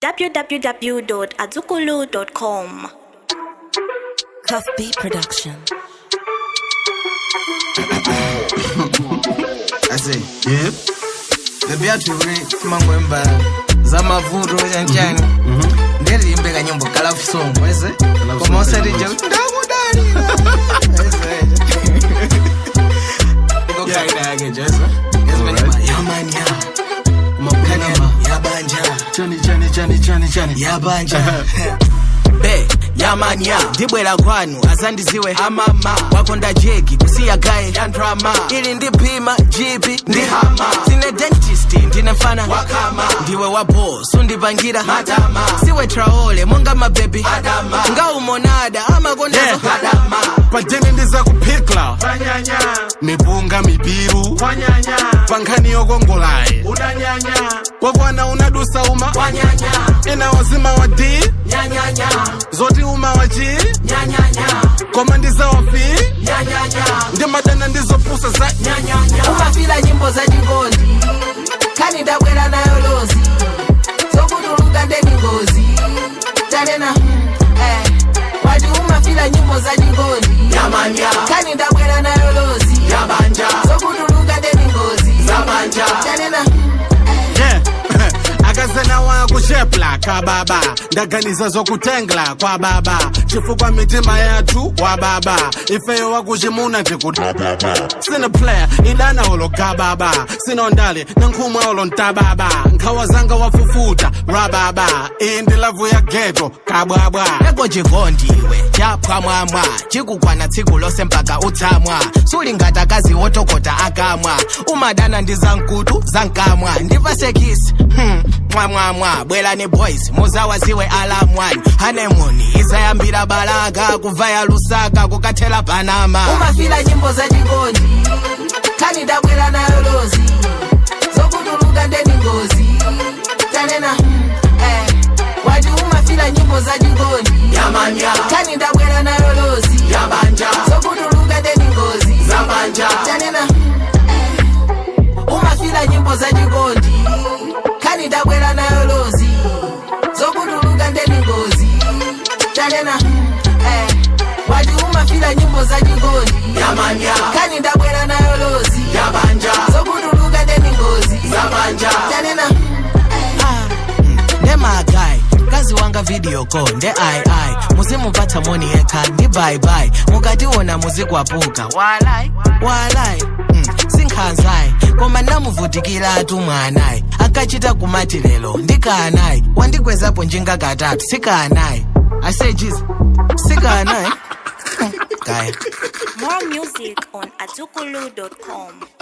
www.azukulu.com. Cuff Beat Production. ase yep bebi atwivule simangwemba zamavuto chanchani ndiriimbe kanyimbo kalafu song wese koma usatija kuti ndakudalira ikokaida yake jesu yamanya makanema yabanja chani chani chani chani chani yabanja be yamanya ndibwera kwanu azandiziwe amama wakonda jeki kusiya gaye yandrama ili ndipima jipi ndi hama sine dentist ndine mfana wakama ndiwe wapo sundipangira madama siwe traole monga mabebi adama ngaumonada amakondazo Yeah. adama pajeni ndiza kuphikla mipunga mibiru pankhani yokongolaye kwakwana unadusa uma wanyanya ena wazima wa d nyanyanya zoti uma wa g nyanyanya koma ndizawafi nyanyanya ndimadana ndizopusa za umafila nyimbo za chikondi kani ndabwera nayo lozi zokutuluka ndeni ngozi tanena eh, wati umafila nyimbo za chikondi yamanya kani ndabwera nayo lozi yabanja zokutuluka ndeni ngozi zabanja tanena yeah akazena wakushepla kababa ndaganiza zokutengla kwa baba chifukwa mitima yathu wa baba ifeyo wakuchimuna tikuti sine player idana olo kababa sinondale nankhumwa olo ntababa nkhawa zanga wafufuta rababa iyi ndi lavu ya geto kabwabwa eko chikondiwe chaphwamwamwa chikukwana tsiku lose mpaka utsamwa sulingati akazi wotokota akamwa umadana ndi zamkutu zamkamwa ndipasekisi hmm. mwamwamwa bwerani boys muzawaziwe alamwani hanemoni izayambira balaka kuvaya lusaka kukathela panama umafila nyimbo za chikondi kani ndabwera nayo lozi zokutuluka ndeni ngozi tanena eh, wati umafila nyimbo za chikondi yamanya kani ndabwera nayo lozi yabanja zokutuluka ndeni ngozi zabanja tanena eh, umafila nyimbo za chikondi kani ndabwera nayo lozi zokutuluka ndeni ngozi tanena eh, wati umafila nyimbo za chikondi yamanya kani ndabwera nayo lozi yabanja zokutuluka ndeni ngozi zabanja tanena nemagai kazi wanga video call nde ai ai muzimupatsa moni yekha ndi bye bye mukationa muzikwapuka walai walai mm, sinkhanzayi koma ndamuvutikiratu mwanayi akachita kumati lero ndikanayi wandigwezapo njinga katatu sikanayi asejiza sikanayi kaya More music on azukulu.com.